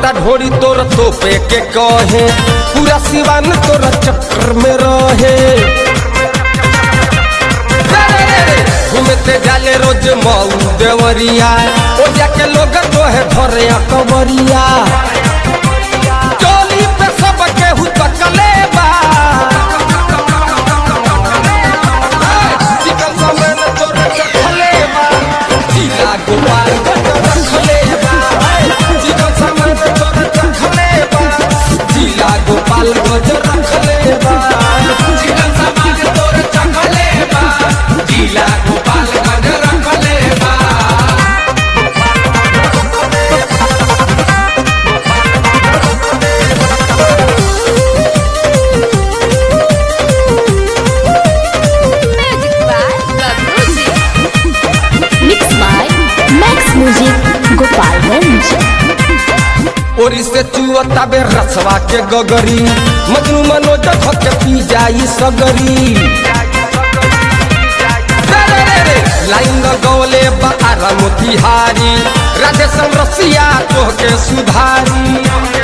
गोरा ढोरी तोर तोपे के कहे पूरा सिवान तोर चक्कर में रहे घूमते जाले रोज मऊ देवरिया ओ जाके लोग तो है धरे कवरिया चोली पे सब केहू तकले बा चिकन समेत तोर चखले बा जिला गोपाल रखले बा चिकन समेत तोर चखले बा जिला गोपाल गज रखले बा चिकन समेत तोर चखले बा जिला गोपाल गज रखले बा Magic by Babuji. Mixed by Max Music Gopalganj. ओरी से चुअता बे रसवा के गगरी मजनू मनोज धके पी जाई सगरी रे रे रे रे, लाइन गौले बारा मोतिहारी राधे संरसिया तोहके सुधारी